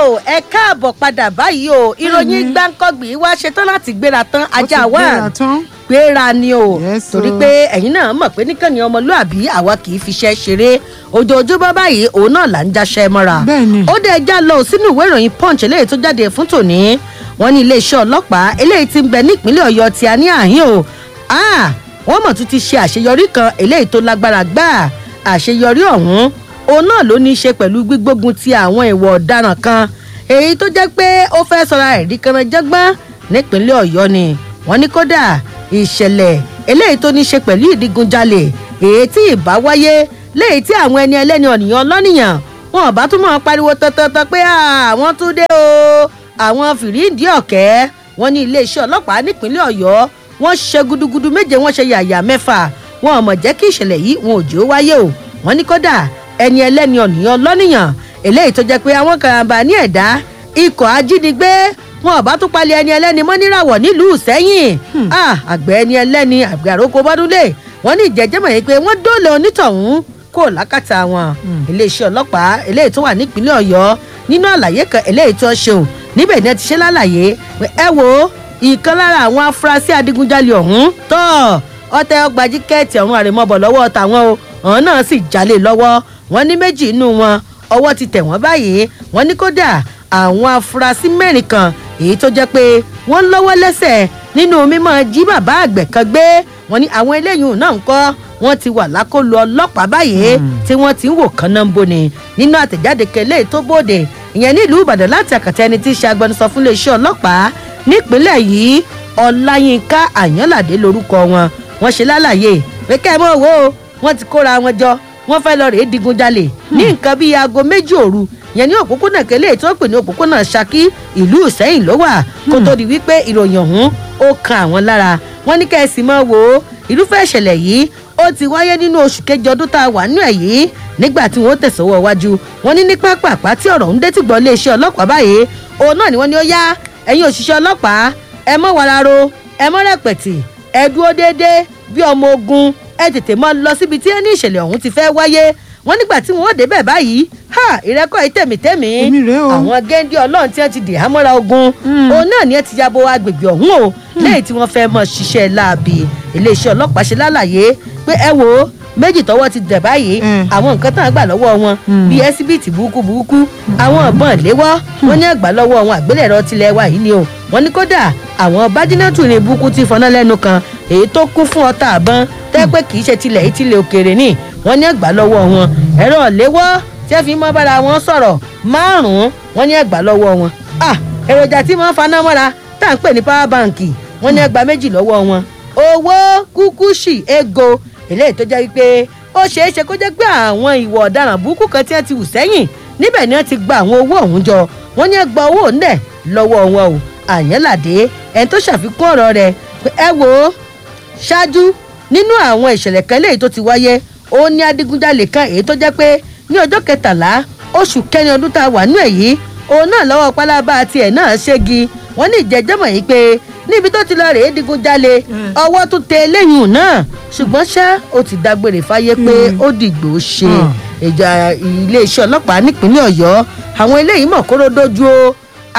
o ẹ káàbọ̀ padà báyìí o ìròyìn gbáǹkọ́gbì wá ṣetán láti gbéra tán ajá Ó ti wa gbéra tán. gbéra ni o Yes, torí o. pé ẹ̀yin náà mọ̀ pé níkànnì ọmọlúàbí àwa kì í fiṣẹ́ ṣeré ojoojúmọ́ báyìí òun náà là ń jaṣẹ́ mọ́ra Bẹ́ẹ̀ni. ó dé ẹja lọ sínú ìwé ìròyìn punch eléyìí tó jáde fún tòní wọn ní iléeṣẹ́ ọlọ́pàá eléyìí ti ń bẹ nípínlẹ̀ ọ̀yọ́ tí a ní àhín o Ah, wọ́n mọ̀ tún ti ṣe àṣeyọrí kan eléyìí tó lágbára gbáà àṣeyọrí ọ̀hún òun náà ló ní í ṣe pẹ̀lú gbígbógun ti àwọn ìwà ọ̀daràn kan èyí tó jẹ́ pé ó fẹ́ sọra ẹ̀rí kanranjẹ́gbọ́n nípínlẹ̀ ọ̀yọ́ ni wọ́n ní kódà ìṣẹ̀lẹ̀ eléyìí tó ní í ṣe pẹ̀lú ìdígunjalè èyí tí ìbá wáyé léyìí tí àwọn ẹni ẹlẹ́ni ọ̀nìyàn lọ́nìyàn wọn ò bá tún máa pariwo tọ́tọ́tọ́ pé àwọn tún dé o àwọn fìrídìí ọ̀kẹ́ wọn ní iléeṣẹ́ ọlọ́pàá nípínlẹ̀ ọ̀yọ́ wọ́n ṣe gudugudu méje wọ́n ṣe yàyà mẹ́fà wọn ò mọ̀ jẹ́ kí ìṣẹ̀lẹ̀ yìí wọn ò jẹ́ ó wáyé o wọ́n ní kódà ẹni ẹlẹ́ni ọ̀nìyàn lọ́nìyàn eléyìí tó jẹ́ pé àwọn karambà ní ẹ̀dá ikọ̀ ajínigbé wọn ò bá tún palẹ̀ ẹni ẹlẹ́ni mọ́ níràwọ̀ nílùú sẹ́yìn Ah, àgbẹ̀ ẹni ẹlẹ́ni àgbẹ̀ àròkọ bọ́dúnlé wọ́n ní ìjẹ́jẹ́mọ̀ yìí pé wọ́n dóòlà onítọ̀hún kó lákàtà wọn iléeṣẹ́ ọlọ́pàá eléyìí tó wà nípínlẹ̀ ọ̀yọ́ nínú àlàyé kan eléyìí tó ṣeun níbẹ̀ ni ẹ ti ṣe lálàyé pé ẹ wo ìkan lára àwọn afurasí adigunjalè ọ̀hún tọ́ ọtẹ ọgbà jíkẹ́ẹ̀tì ọ̀hún àrèmọ́bọ̀ lọ́wọ́ tàwọn o ọ̀hún náà sì jalè lọ́wọ́ wọn ní méjì inú wọn ọwọ́ ti tẹ̀ wọ́n báyìí wọ́n ní kódà àwọn afurasí mẹ́rin kan èyí tó jẹ́ pé wọ́n lọ́wọ́ lẹ́sẹ̀ nínú mímọ́ jí bàbá àgbẹ̀ kan gbé wọ́n ní àwọn eléyìí náà ń kọ́ wọ́n ti wà lákòlò ọlọ́pàá báyìí tí wọ́n ti ń wò kánnáńbó ni nínú àtẹ̀jáde kẹlẹ́ tó bòde ìyẹn nílùú ìbàdàn láti àkàtà ẹni tí í ṣe agbẹnusọ fún iléeṣẹ́ ọlọ́pàá nípínlẹ̀ yìí ọláyínká àyànládé lorúkọ wọn wọ́n ṣe lálàyé pé kẹ́ ẹ mọ̀ wò ó wọ́n ti kóra wọn jọ wọ́n fẹ́ lọ rèé digunjalè ní nǹkan bíi aago méjì òru yẹn ní òpópónà kẹlẹ́ tí wọ́n pè ní òpópónà ṣakí ìlú ìsẹ́yìn ló wà kó tó di wípé ìròyìn ọ̀hún ó kan àwọn lára wọ́n ní kẹ́sì mọ́ wò ó irúfẹ́ ìṣẹ̀lẹ̀ yìí ó ti wáyé nínú oṣù kejì ọdún tá a wà nínú ẹ̀ yìí nígbà tí wọ́n tẹ̀sọ́wọ́ wájú wọ́n ní ní pápápá tí ọ̀rọ̀ ń dé tí gbọ́ iléeṣẹ́ ọlọ́pàá báyìí òun náà ni wọ́n ní ó yá ẹ̀yin òṣìṣẹ́ ọlọ́pàá ẹ mọ́ wararo ẹ mọ́ rẹpẹ̀tì ẹ dúró déédéé bí ọmọ ogun ẹ tètè mọ́ lọ síbi tí ẹni ìṣẹ̀lẹ̀ ọ̀hún ti fẹ́ wáyé wọ́n nígbà tí wọ́n débẹ̀ báyìí ha ìrẹ́kọ̀ yìí tẹ̀mítẹ̀mí Èmi rèé o. àwọn géńdé ọlọ́run tí wọ́n ti dè hámọ́ra ogun òun náà ni ẹ ti yabo agbègbè ọ̀hún o lẹ́yìn tí wọ́n fẹ́ mọ̀ ṣiṣẹ́ láabi iléeṣẹ́ ọlọ́pàá ṣe lálàyé pé ẹ wo méjì tọwọ́ ti dẹ̀ báyìí Mm. àwọn nǹkan tán gbà lọ́wọ́ wọn bíi ẹsibíìtì burúkú burúkú àwọn ọ̀bọ̀n léwọ́ wọn ní àgbà lọ́wọ́ wọn àgbélẹ̀rọ tilẹ̀ wa yìí ni o wọn ní kódà àwọn bájínátù ní burúkú ti fọná lẹ́nu kan èyí tó kún fún ọta àbọn tẹ́ pé kì í ṣe tilẹ̀ yìí tilẹ̀ òkèèrè ni wọn ní àgbà lọ́wọ́ wọn ẹ̀rọ léwọ́ tí ẹ fi mọ́ bára wọn sọ̀rọ̀ márùn-ún wọn ní àgbà lọ́wọ́ wọn ah èròjà tí wọ́n faná mọ́ra tá à ń pè ní power bank wọn ní àgbà méjì lọ́wọ́ wọn owó kúkúṣì ego eléyìí tó jẹ́ wípé ó ṣeé ṣe kó jẹ́ pé àwọn ìwà ọ̀daràn burúkú kan tí wọ́n ti hù sẹ́yìn níbẹ̀ ni wọ́n ti gba àwọn owó ọ̀hún jọ wọ́n ní ẹ gba owó ńlẹ̀ lọ́wọ́ wọn o àyànládé ẹni tó ṣàfikún ọ̀rọ̀ rẹ̀ pé ẹ wò ó ṣáájú nínú àwọn ìṣẹ̀lẹ̀ kan léyìí tó ti wáyé ó ní adigunjalè kan èyí tó jẹ́ pé ní ọjọ́ kẹtàlá oṣù kẹrin ọdún tá a wà nú ẹ̀ yìí òun náà lọ́wọ́ pálábá tiẹ̀ náà ṣégi wọ́n ní ìjẹ́jẹ́mọ̀ yìí pé níbi tó ti lọ rèé digunjalè ọwọ́ tún tẹ eléyìí náà ṣùgbọ́n ṣá ó ti dágbére fáyé pé ó dìgbò ṣe ìjà iléeṣẹ́ ọlọ́pàá nípínlẹ̀ ọ̀yọ́ àwọn eléyìí mọ̀ kóró dojú o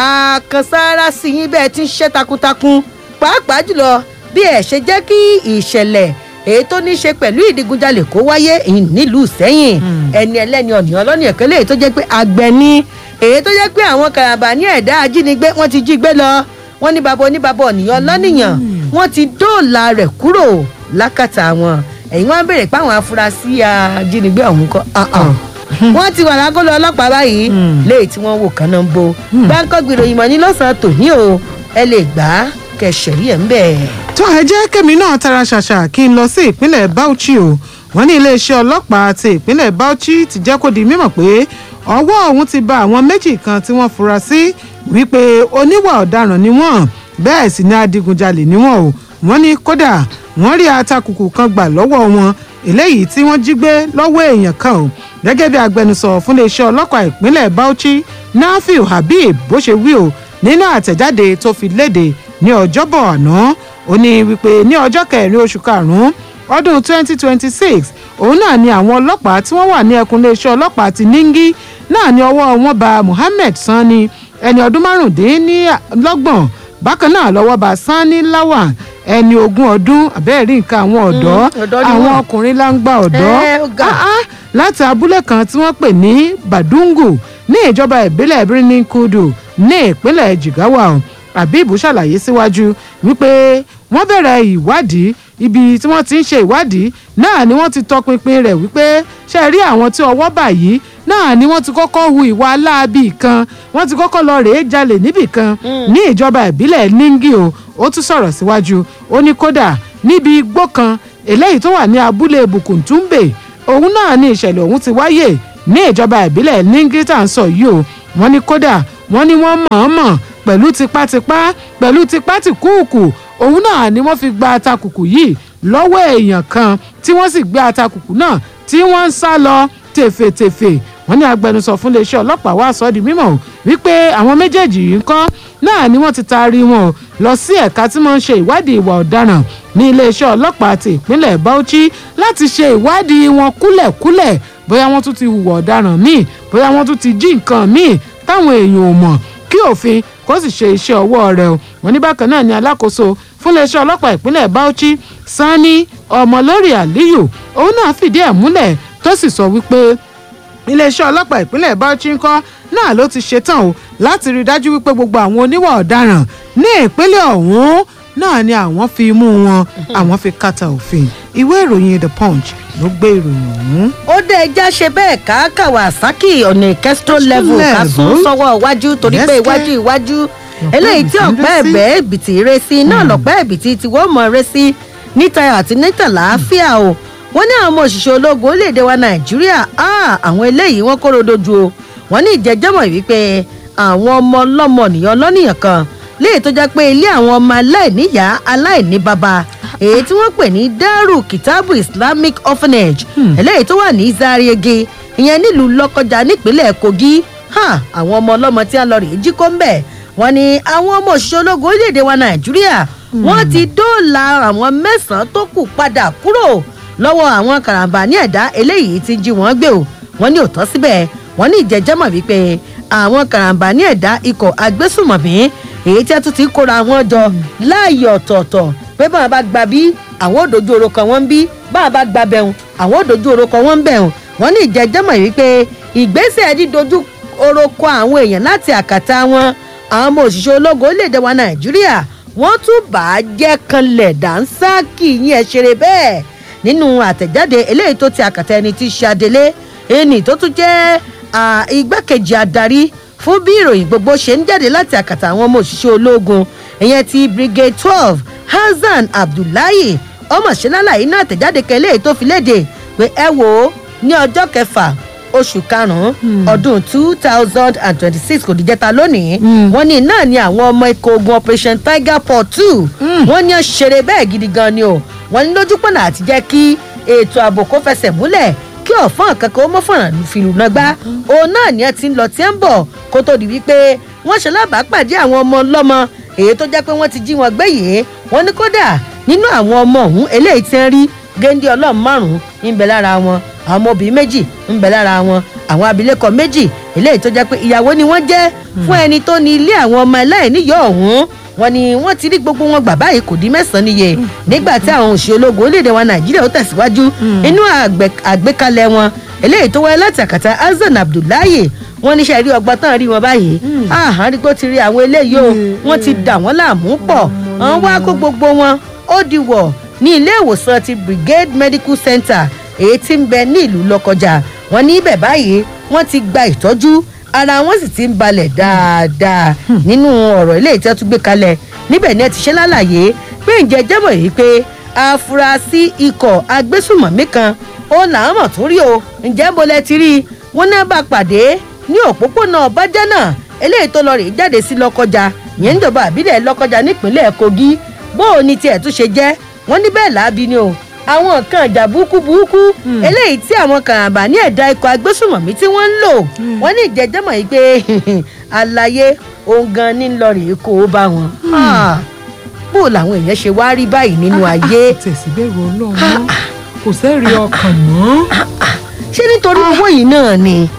àkànṣára sí yín bẹ́ẹ̀ ti ń ṣe takuntakun pàápàá jùlọ bí ẹ̀ ṣe jẹ́ kí ìṣẹ̀lẹ̀ èyí tó ní í ṣe pẹ̀lú ìdigunjalè kó wáyé ìhìn nílùú sẹ́yìn ẹni ẹlẹ́ni ọ̀nìyàn ọlọ́ni ẹ̀kọ́ lè tó jẹ́ pé àgbẹ̀ ni èyí tó jẹ́ pé àwọn karambà ní ẹ̀dá ajínigbé wọ́n ti jí gbé lọ wọ́n ní bàbá oníbàbá ọ̀nìyàn lọ́nìyàn wọ́n ti dóòlà rẹ̀ kúrò lákàtà wọn ẹ̀yin wọn béèrè pé àwọn afurasí ajínigbé ọ̀hún kọ́ ah, ah. wọ́n ti wà lágolo ọlọ́pàá báyìí léyìí tí wọ́n wò kánná ń bo báńkọ́ gbìròyìn mọ́ ní lọ́sàn-án tòní o ẹ lè gbà á kẹsẹ̀rí ẹ̀ ń bẹ̀. tó ẹ jẹ́ kẹ́mi náà tara ṣàṣà kí n lọ sí ìpínlẹ̀ Bauchi o wọ́n ní iléeṣẹ́ ọlọ́pàá ti ìpínlẹ̀ Bauchi ti jẹ́ kó di mímọ̀ pé ọwọ́ òun ti ba àwọn méjì kan tí wọ́n fura sí wípé oníwà ọ̀daràn ni wọ́n bẹ́ẹ̀ sì ni adigunjalè ni wọ́n o wọ́n ní kódà wọ́n rí atakùkù kan gbà lọ́wọ́ wọn eléyìí tí wọ́n jí gbé lọ́wọ́ èèyàn kan o gẹ́gẹ́ bí agbẹnusọ fún iléeṣẹ́ ọlọ́pàá ìpínlẹ̀ Bauchi Nafiu Habib bó ṣe wí o nínú àtẹ̀jáde tó fi léde ní ọjọ́bọ̀ àná ó ní wípé ní ọjọ́ kẹrin oṣù karùn-ún ọdún 2026 òun náà ni àwọn ọlọ́pàá tí wọ́n wà ní ẹkùn iléeṣẹ́ ọlọ́pàá ti Ningi náà ni ọwọ́ wọn bá Muhammed Sani ẹni ọdún márùndínlọ́gbọ̀n bákan náà lọ́wọ́ bá Sani Lawan ẹni ogún ọdún abẹ́ẹ̀rí nǹkan àwọn ọ̀dọ́ ọ̀dọ́ ni àwọn wọ́n. ọkùnrin láǹgbà ọ̀dọ́ Ẹ, ó ga. Ah, ah, láti abúlé kan tí wọ́n pè ní Badungu ní ìjọba ìbílẹ̀ Birnin Kudu ní ìpínlẹ̀ Jigawa o. Habib ṣàlàyé síwájú wípé wọ́n bẹ̀rẹ̀ ìwádìí ibi tí wọ́n ti ń ṣe ìwádìí náà ni wọ́n ti tọpinpin rẹ̀ wípé ṣe rí àwọn tí ọwọ́ bà yìí náà ni wọ́n ti kọ́kọ́ hu ìwà aláàbì kan wọ́n ti kọ́kọ́ lọ rèé jalè níbì kan ní ìjọba ìbílẹ̀ Ningi o ó tún sọ̀rọ̀ síwájú ó ní kódà níbi igbó kan eléyìí tó wà ní abúlé Bukuntumbe òun náà ni ìṣẹ̀lẹ̀ ọ̀hún ti wáyé ní ìjọba ìbílẹ̀ Ningi tá à ń sọ yìí o wọ́n ní kódà wọ́n ní wọ́n mọ̀ọ́mọ̀ pẹ̀lú tipátipá pẹ̀lú tipátìkúùkù òun náà ni wọ́n fi gba atakùkù yìí lọ́wọ́ èèyàn kan tí wọ́n sì gbé atakùkù náà tí wọ́n ń sá lọ tèfètèfè wọ́n ní agbẹnusọ fún iléeṣẹ́ ọlọ́pàá wá sọ ọ́ di mímọ̀ o wípé àwọn méjèèjì yìí ń kọ́ náà ni wọ́n ti taari wọn o lọ sí ẹ̀ka tí wọ́n ń ṣe ìwádìí ìwà ọ̀daràn ní iléeṣẹ́ ọlọ́pàá ti ìpínlẹ̀ Bauchi láti ṣe ìwádìí wọn kúlẹ̀kúlẹ̀ bóyá wọ́n tún ti hùwà ọ̀daràn míì bóyá wọ́n tún ti jí nǹkan míì táwọn èèyàn ò mọ̀ kí òfin kó sì ṣe iṣẹ́ ọwọ́ rẹ̀ o wọ́n ní bákan náà ni alákòóso fún iléeṣẹ́ ọlọ́pàá ìpínlẹ̀ Bauchi Sani Ọmọlórí Aliyu òun náà fìdí ẹ̀ múlẹ̀ tó sì sọ wípé iléeṣẹ́ ọlọ́pàá ìpínlẹ̀ Bauchi ńkọ́ náà ló ti ṣetán o láti rí i dájú wípé gbogbo àwọn oníwà ọ̀daràn ní ìpínlẹ̀ ọ̀hún náà ni àwọn fi mú wọn àwọn fi kàtà òfin ìwé ìròyìn The Punch ló gbé ìròyìn ọ̀hún. ó dé ẹja ṣe bẹ́ẹ̀ ká Kawasaki ọ̀nà ìkẹ́sítọ́ level ká sún level. sọ́wọ́ iwájú torí pé Yes, iwájú kẹ́. iwájú eléyìí tí ẹ̀bìtì ń ọ̀pẹ́ ré sí. ẹ̀bẹ́ ẹ̀bìtì ré sí náà lọ̀pẹ́ ẹ̀bìtì tí wọ́n mọ̀ ré sí níta àti níta làáfíà o wọ́n ní àwọn ọmọ òṣìṣẹ́ ológun orílẹ̀-èdè wa Nàìjíríà ah, àwọn eléyìí wọ́n kóró dojú o wọ́n ní ìjẹ́jẹ́mọ̀ wípé àwọn ọmọ ọlọ́mọ nìyàn lọ́nìyàn kan léyìí tó jẹ́ pé ilé àwọn ọmọ aláìníyàá aláìní bàbá èyí tí wọ́n pè ní Daru Kitabu Islamic Orphanage eléyìí tó wà ní Zariege ìyẹn nílùú Lọ́kọjà nípínlẹ̀ Kogi ha, àwọn ọmọ ọlọ́mọ tí a lọ rèé jí kó ń bẹ̀ wọ́n ní àwọn ọmọ òṣìṣẹ́ ológun orílẹ̀-èdè wa Nàìjíríà wọ́n ti dóòlà àwọn mẹ́sàn-án tó kù padà kúrò lọ́wọ́ àwọn karambà ní ẹ̀dá eléyìí tí ń jí wọ́n gbé o wọ́n ní òótọ́ síbẹ̀ wọ́n ní ìjẹ́jẹ́mọ̀ wípé àwọn karambà ní ẹ̀dá ikọ̀ agbésùmọ̀mí èyí tí a tún ti kóra wọn jọ láàyè ọ̀tọ̀ọ̀tọ̀ pé báwọn bá gba bí àwọn ò dojú oró kan wọ́n ń bí báwọn bá gba bẹ̀rùn àwọn ò dojú oró kan wọ́n ń bẹ̀rùn wọ́n ní ìjẹ́jẹ́mọ̀ wípé ìgbésẹ̀ dídojú oró kọ àwọn èèyàn láti àkàtà wọn àwọn ọmọ òṣìṣẹ́ ológun orílẹ̀-èdè wa Nàìjíríà wọ́n tún bà á jẹ́ kanlẹ̀ dánsákì yín ẹ̀ ṣeré bẹ́ẹ̀ nínú àtẹ̀jáde eléyìí tó ti àkàtà ẹni tí í ṣe adelé ẹni tó tún jẹ́ à, igbákejì adarí fún bí ìròyìn gbogbo ṣe ń jáde láti àkàtà àwọn ọmọ òṣìṣẹ́ ológun ìyẹn ti brigade twelve Hasan Abdullahi ọmọṣẹ́lálàyé náà àtẹ̀jáde kan eléyìí tó fi léde pé ẹ wò ó ní ọjọ́ kẹfà oṣù karùn-ún ọdún two thousand and twenty-six kò díjẹ́ta lónìí wọ́n ní náà ni àwọn ọmọ ikọ̀ ogun operation tiger paw two wọ́n ní ó ṣeré bẹ́ẹ̀ gidi gan ni o wọ́n ní lójú pọ̀nà àti jẹ́ kí ètò ààbò kó fẹsẹ̀ múlẹ̀ kí ọ̀fọ́n kankan ó mọ́ fọ̀nà fìlù náà gbá òun náà ni ẹ ti ń lọ tí ẹ ń bọ̀ kó tó di wípé wọ́n ṣe lábàápàdé àwọn ọmọ ọlọ́mọ èyí tó jẹ́ pé wọ́n ti jí wọn gbé yìí wọ́n ní kódà nínú àwọn ọmọ ọ̀hún eléyìí ti ń rí géńdé ọlọ́run márùn-ún ń bẹ lára wọn àwọn ọmọ obìnrin méjì ń bẹ lára wọn àwọn abilékọ méjì eléyìí tó jẹ́ pé ìyàwó ni wọ́n jẹ́ fún ẹni tó ní ilé àwọn ọmọ ẹlẹ́ẹ̀níyọ̀ ọ̀hún wọ́n ní wọ́n ti rí gbogbo wọn gbà báyìí kò dín mẹ́sàn-án níye nígbà tí àwọn òṣìṣẹ́ ológun orílẹ̀-èdè wa nàìjíríà ó tẹ̀síwájú inú àgbẹ̀- àgbékalẹ̀ wọn eléyìí tó wáyé láti àkàtà hasan abdullahi wọ́n níṣẹ́ rí ọgbọ́n tán rí wọn báyìí àhán rí pé ó ti rí àwọn eléyìí o wọ́n ti dà wọ́n láàmú pọ̀ wọ́n wá kó gbogbo wọn ó di wọ̀ ní ilé ìwòsàn ti brigade medical center èyí tí ń bẹ ní ìlú lọ́kọjà wọ́n ní ibẹ̀ báyìí wọ́n ti gba ìtọ́jú ara wọn sì ti ń balẹ̀ dáadáa nínú ọ̀rọ̀ ilé ìtẹ́ tún gbé kalẹ̀ níbẹ̀ ni ẹ ti ṣe lálàyé pé ǹjẹ́ jẹ́mọ̀ yìí pé afurasí ikọ̀ agbésùmọ̀mí kan ó làwọn mọ̀ tún rí o ǹjẹ́ bó lẹ ti rí i wọ́n náà bá pàdé ní òpópónà ọbàjánà eléyìí tó lọ rè jáde sí lọ́kọjà ìyẹn níjọba àbílẹ̀ lọ́kọjà nípínlẹ̀ kogi bó o ní tiẹ̀ tún ṣe jẹ́ wọ́n ní bẹ́ẹ̀ láabi ni o àwọn nǹkan ìjà burúkú burúkú eléyìí tí àwọn kàràǹbà ní ẹ̀dá ikọ̀ agbésùmọ̀mí tí wọ́n ń lò wọ́n ní ìjẹ́jẹ́mọ̀ yìí pé àlàyé ohun gan ní lọ rèé kó o bá wọn. Ah, bó o làwọn èèyàn ṣe wá rí báyìí nínú ayé tẹ̀síbẹ̀rù ọlọ́run mọ́ kò sẹ́ẹ̀rí ọkàn mọ́. ṣé nítorí owó yìí náà ni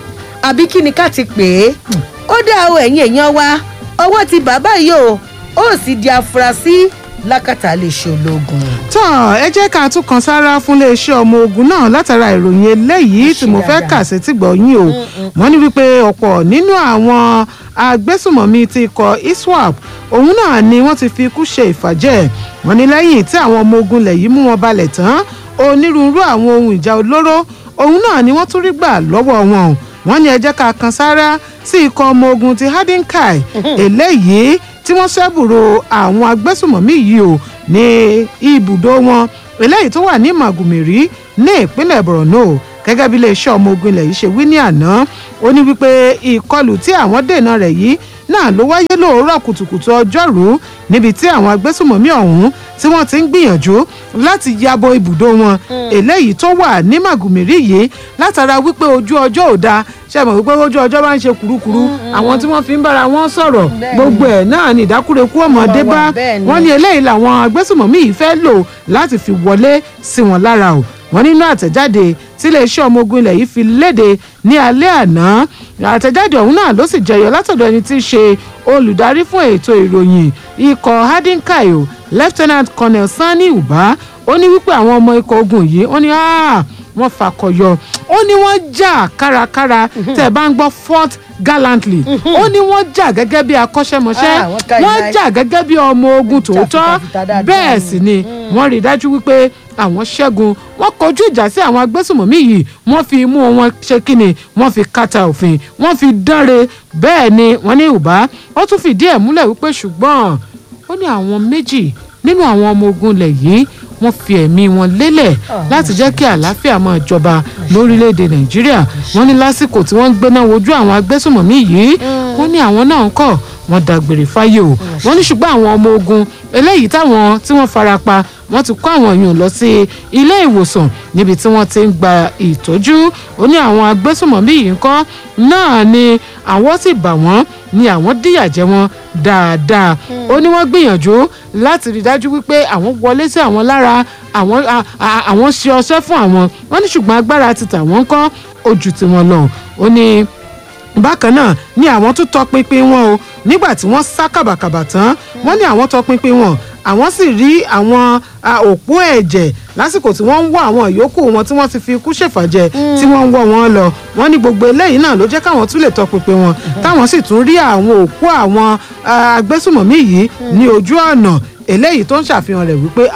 àbí kí ni ká ti pè é ó dá o ẹ̀yin èèyàn wa ọwọ́ ti bàbá yìí o ó sì di afurasí lákàtà lè ṣe ológun. tọ́ ẹ jẹ́ ká tún kan sára fún iléeṣẹ́ ọmọ ogun náà látara ìròyìn eléyìí tí mo fẹ́ kà sí tìgbọ̀ yín o wọ́n ní wípé ọ̀pọ̀ nínú àwọn agbésùmọ̀mí ti ikọ̀ iswap òun náà ni wọ́n ti fi ikú ṣe ìfàjẹ́ wọ́n ní lẹ́yìn tí àwọn ọmọ ogun lẹ̀ yìí mú wọn balẹ̀ tán onírúurú àwọn ohun ìjà olóró òun náà ni wọ́n tún rí gbà lọ́wọ́ wọn wọ́n ní ẹ jẹ́ ká kan sára sí ikọ̀ ọmọ ogun ti hadinkai eléyìí tí wọ́n ṣẹ́bùrò àwọn agbésùmọ̀mí yìí o ní ibùdó wọn eléyìí tó wà ní màgùmìrí ní ìpínlẹ̀ borno gẹ́gẹ́ bí iléeṣẹ́ ọmọ ogun ilẹ̀ yìí ṣe wí ní àná ó ní wípé ìkọlù tí àwọn dènà rẹ̀ yìí náà ló wáyé lóòrọ̀ kùtùkùtù ọjọ́rú níbi tí àwọn agbésùmọ̀mí ọ̀hún tí wọ́n ti ń gbìyànjú láti yabo ibùdó wọn eléyìí tó wà ní màgùmìrí yìí látara wípé ojú ọjọ́ ò dáa ṣe mọ̀ wípé ojú ọjọ́ bá ń ṣe kurukuru àwọn tí wọ́n fi ń bára wọn sọ̀rọ̀ gbogbo ẹ̀ náà ní ìdákúrekú ọmọdé bá wọ́n ní eléyìí làwọn agbésùmọ̀mí yìí fẹ́ lò láti fi wọlé sí wọn lára o wọ́n nínú àtẹ̀jáde tí iléeṣẹ́ ọmọ ogun ilẹ̀ yìí fi léde ní alẹ́ àná àtẹ̀jáde ọ̀hún náà ló sì jẹyọ látọ̀dọ̀ ẹni tí í ṣe olùdarí fún ètò ìròyìn ikọ̀ hadinkayo lieutenant colonel sani uba ó ní wípé àwọn ọmọ ikọ̀ ogun yìí ó ní wọ́n fakọyọ ó ní wọ́n jà kárakára tẹ̀ bá ń gbọ́ fort gallantly ó ní wọ́n jà gẹ́gẹ́ bí akọ́ṣẹ́mọṣẹ́ wọ́n jà gẹ́gẹ́ bí ọmọ ogun tòótọ́ bẹ́ẹ̀ sì ni wọ́n rí i dájú wípé àwọn ṣẹ́gun wọ́n kọjú ìjà sí àwọn agbésùmọ̀mí yìí wọ́n fi imú wọn ṣe kíni wọ́n fi kàtà òfin wọ́n fi dánre bẹ́ẹ̀ ni wọ́n ní ìbá ó tún fìdí ẹ̀ múlẹ̀ wípé ṣùgbọ́n ó ní àwọn méjì nínú àwọn ọmọ ogun ilẹ̀ yìí wọ́n fi ẹ̀mí wọn lélẹ̀ láti jẹ́ kí àlàáfíà máa jọba lórílẹ̀‐èdè nàìjíríà wọ́n ní lásìkò tí wọ́n ń gbéná wojú àwọn agbésùmọ̀mí yìí wọ́n ní àwọn náà ń kọ̀ wọ́n dágbére fáyé o wọ́n ní ṣùgbọ́n àwọn ọmọ ogun eléyìí táwọn tí wọ́n fara pa wọ́n ti kó àwọn èèyàn lọ sí ilé ìwòsàn níbi tí wọ́n ti ń gba ìtọ́jú ó ní àwọn agbésùmọ̀mí yìí ń kọ́ náà ni àwọn sì bà wọ́n ni àwọn díyà jẹ wọ́n dáadáa ó ní wọ́n gbìyànjú láti rí dájú wípé àwọn wọlé sí àwọn lára àwọn àwọn ṣe ọṣẹ́ fún àwọn wọ́n ní ṣùgbọ́n agbára ti tà wọ́n kọ́ ojú tí wọ́n lọ ó ní bákan náà ni àwọn tún tọpinpin wọn o nígbà tí wọ́n sá kàbàkàbà tán wọ́n ní àwọn tọpinpin wọn àwọn sì rí àwọn òpó ẹ̀jẹ̀ lásìkò tí wọ́n ń wọ́ àwọn ìyókù wọn tí wọ́n ti fi ikú ṣèfàjẹ́ tí wọ́n ń wọ́ wọn lọ wọ́n ní gbogbo eléyìí náà ló jẹ́ káwọn tún lè tọpinpin wọn táwọn sì tún rí àwọn òpó àwọn agbésùmọ̀mí yìí ní ojú ọ̀nà eléyìí tó ń ṣàfihàn rẹ̀ wípé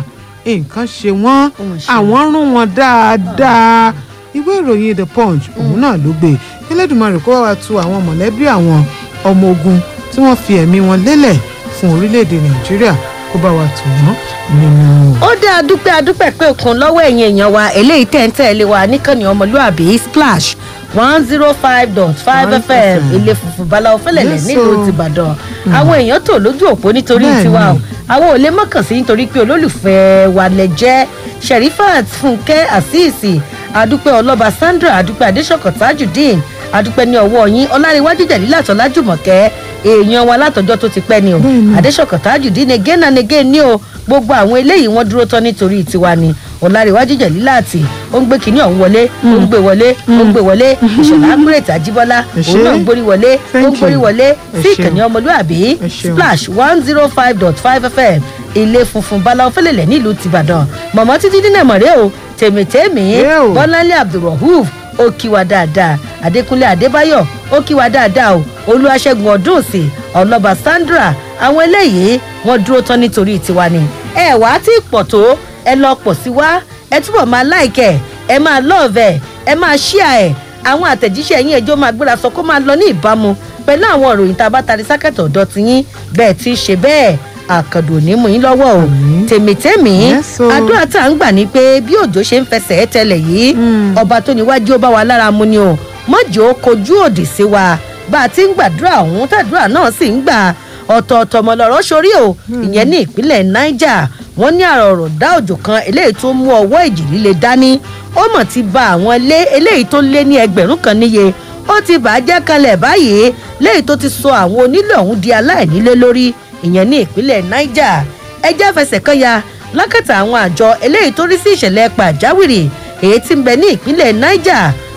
nǹkan ṣe wọ́n àwọn rún wọn dáadáa ìwé ìròyìn the punch òun náà ló gbé Elédùmarè kó wá tu àwọn mọ̀lẹ́bí àwọn ọmọ ogun tí wọ́n fi ẹ̀mí wọn lélẹ̀ fún orílẹ̀-èdè Nàìjíríà kó bá wa tù wọ́n nínú. ó dé adúpẹ́ adúpẹ́ pé òkun lọ́wọ́ ẹ̀yin èèyàn wa eléyìí tẹ̀ ń tẹ̀lé wa níkànnì ọmọlúàbí splash one zero five dot five fm ilé funfun balawo fẹlẹlẹ nílùú tìbàdàn àwọn èèyàn tò lójú òpó nítorí tiwa o àwọn ò lè mọ̀kàn sí nítorí pé olólùfẹ́ wa lẹ jẹ́ sherifat fúnkẹ́ àṣìṣì adúpẹ́ ọlọ́ba sandra adúpẹ́ adéṣọ̀kọ̀ tajudeen adúpẹ́ ní ọwọ́ yín ọláríwájú jẹ̀lílà tọ́lájùmọ̀kẹ́ èèyàn wa látọjọ́ tó ti pẹ́ ni o adéṣọ̀kọ̀ tajudeen again and again ni o gbogbo àwọn eléyìí wọ́n dúró tán nítorí tiwa ni ọláríwájú jẹ̀lílà àti ó ń gbé kinní ọ̀hún wọlé ó ń gbé wọlé ó ń gbé wọlé ìṣọ̀lá akúrètì àjíbọ́lá òun náà ń gbórí wọlé ó ń gbórí wọlé sí ìkànnì ọmọlúàbí splash one zero five dot five fm ilé funfun báláwo fẹlẹ̀lẹ̀ nílùú tìbàdàn mọ̀mọ́ títí dínà mọ̀rẹ́ o tèmítèmí bọ́láńlé abdulrahuf ó kí wa dáadáa adékúnlé adébáyọ̀ ó kí wa dáadáa o olúwaṣẹ́gun ọdúnsì ọlọ́ba sandra àwọn eléyìí wọ́n dúró tán nítorí tiwa ni ẹ wá tí pọ̀ tó ẹ lọ pọ̀ sí wa ẹ túbọ̀ máa láìkẹ̀ ẹ máa lọ́ọ̀vẹ̀ ẹ máa ṣíà ẹ̀ àwọn àtẹ̀jíṣẹ́ yín ẹjọ́ máa gbéra sọ kó máa lọ ní ìbámu pẹ̀lú àwọn ìròyìn tá a bá tari sákẹ̀tọ̀ ọ̀dọ́ ti yín bẹ́ẹ̀ ti ṣe bẹ́ẹ̀ àkàndò ní mú yín lọ́wọ́ o tèmítèmí àdúrà tá à ń gbà ní pé bí òjò ṣe ń fẹsẹ̀ ẹ́ tẹ́lẹ̀ yìí ọba tó níwájú ó bá wa lára mu ni o mọ́jọ́ ó kojú òdì sí wa bá a ti ń gbàdúrà ọ̀hún tàdúrà náà sì ń gbà ọ̀tọ̀ọ̀tọ̀ mọ̀lọ́rọ́ sórí o ìyẹn ní ìpínlẹ̀ niger wọ́n ní àrò ọ̀rọ̀ dá òjò kan eléyìí tó mú ọwọ́ ìjì líle dání ó mọ̀ ti ba àwọn ilé eléyìí tó lé ní ẹgbẹ̀rún kan níye ó ti bàjẹ́ kalẹ̀ báyìí léyìí tó ti sọ àwọn onílé ọ̀hún di aláìnílé lórí ìyẹn ní ìpínlẹ̀ niger ẹjẹ́ fẹsẹ̀ kan ya lákàtà àwọn àjọ eléyìí tó rí sí ìṣẹ̀lẹ̀ pàjáwìrì èyí tí ń bẹ ní ìpínlẹ̀ niger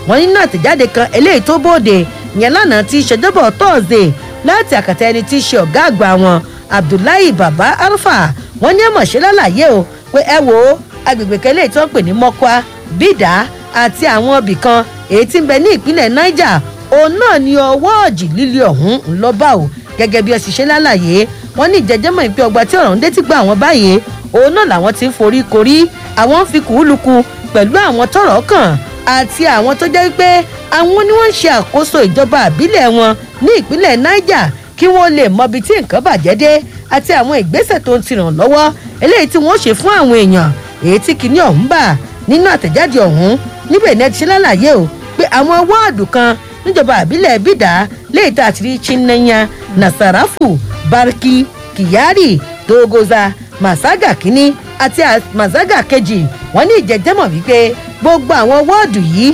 wọ́n nínú àtẹ̀jáde kan eléyìí tó bóde yẹn lánàá tí í ṣèjọbọ̀ tọ́ọ̀sì láti àkàtà ẹni tí í ṣe ọ̀gá àgbà wọn abdullahi baba alfa wọ́n ní ẹ̀mọ̀ṣẹ́ lálàyé o pé ẹ wo agbègbè kan eléyìí tó ń pè ní mọ́kwá bídà àti àwọn ibì kan èyí tí ń bẹ ní ìpínlẹ̀ niger òun náà ni ọwọ́ ọ̀jì líle ọ̀hún ńlọ́bà o gẹ́gẹ́ bí ẹ sì ṣe lálàyé wọ́n ní ìjẹ́jẹ́mọ̀ ìpín ọgbà tí ọ̀rọ̀ ń dé ti gba àwọn báyìí òun náà làwọn ti ń forí korí àwọn ń fi kùúlùkù pẹ̀lú àwọn tọ̀rọ̀ kàn àti àwọn tó jẹ́ pé àwọn ni wọ́n ń ṣe àkóso ìjọba àbílẹ̀ wọn ní ìpínlẹ̀ niger kí wọ́n lè mọbi tí nǹkan bàjẹ́ dé àti àwọn ìgbésẹ̀ tó ń tiràn lọ́wọ́ eléyìí tí wọ́n ṣe fún àwọn èèyàn èyí tí kìíní ọ̀hún bà nínú àtẹ̀jáde ọ̀hún níbẹ̀ ní ẹ ti ṣe lálàyé o pé àwọn wọ́ọ̀dù kan níjọba àbílẹ̀ bídà léyìí tá a ti rí chinnanya nasarafu barki kyari togoza masaga kínní àti masaga kejì wọn ní ìjẹjẹmọ wípé gbogbo àwọn wọ́ọ̀dù yìí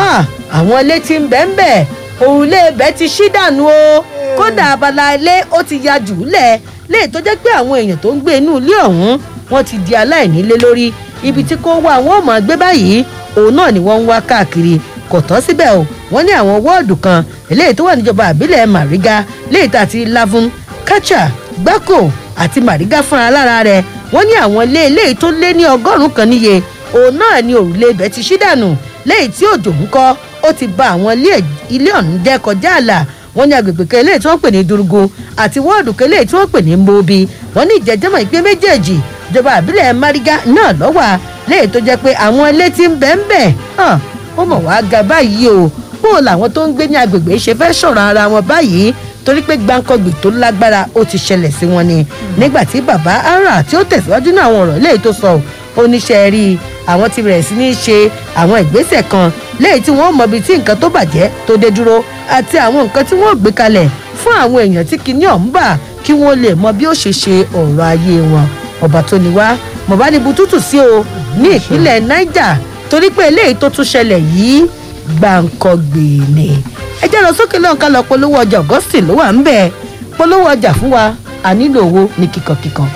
àwọn ilé tí ń bẹ́ẹ̀ bẹ́ẹ̀ òrùlé ibẹ̀ ti ṣí dànù o kódà abala ilé ó ti ya jù ú lẹ̀ léè tó jẹ́ pé àwọn èèyàn tó ń gbé inú ilé ọ̀hún wọ́n ti di aláìnílé lórí ibi tí kò wá àwọn ọmọ gbé báyìí òun náà ni wọ́n ń wá káàkiri kò tán síbẹ̀ o wọ́n ní àwọn wọ́ọ̀dù kan eléyìí tó wà níjọba àbílẹ̀ mariga léyìí tá àti lavun kacha gbáko àti mariga fúnra lára rẹ̀ wọ́n ní àwọn ilé eléyìí tó lé ní ọgọ́rùn-ún kan níye òun náà ni òrùlé ibẹ̀ ti ṣí dànù léyìí tí òjò ń kọ́ ó ti ba àwọn ilé ọ̀hún jẹ́ kọjá àlà wọ́n ní agbègbè kan eléyìí tí wọ́n pè ní durugu àti wọ́ọ̀dù kan eléyìí tí wọ́n pè ní mobi wọ́n ní ìjẹ́jẹ́mọ̀ ìpín méjèèjì ìjọba àbílẹ̀ mariga náà lọ́wọ́ léyìí tó jẹ́ pé àwọn ilé tí ń bẹ́ ń bẹ̀ ó mọ̀ wá ga báyìí o bó o làwọn tó ń gbé ní agbègbè ṣe fẹ́ sọ̀rọ̀ ara wọn báyìí torí pé gbáǹkọ́gbì tó lágbára ó ti ṣẹlẹ̀ sí wọn ni nígbà tí bàbá ara tí ó tẹ̀síwájú ní àwọn ọ̀rọ̀ léyìí tó sọ oníṣẹ́ rí i àwọn ti bẹ̀rẹ̀ sí ní ṣe àwọn ìgbésẹ̀ kan léyìí tí wọ́n mọbi tí nǹkan tó bàjẹ́ tó dé dúró àti àwọn nǹkan tí wọ́n gbé kalẹ̀ fún àwọn èèyàn tí kinní ọ̀hún bà kí wọ́n lè mọ bí ó ṣe ṣe ọ̀rọ̀ ayé wọn ọba tó ní wá mọ̀bánibu tútù sí o ní ìpínlẹ̀ niger torí pé eléyìí tó tún ṣẹlẹ̀ yìí gbàǹkọ̀gbè ni ẹ jẹ́ lọ sókè lọ́n ká lọ polówó ọjà augustine ló wà ń bẹ̀ polówó ọjà fún wa a nílò owó ní kíkankíkan.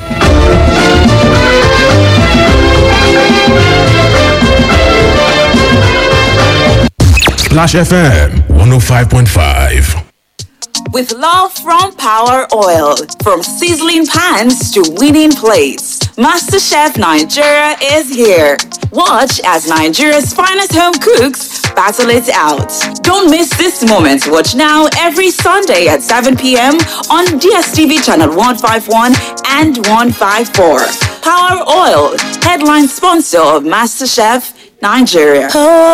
Splash FM 105.5. With love from Power Oil, from sizzling pans to winning plates, MasterChef Nigeria is here. Watch as Nigeria's finest home cooks battle it out. Don't miss this moment. Watch now every Sunday at 7 p.m. on DSTV channel 151 and 154. Power Oil, headline sponsor of MasterChef Nigeria.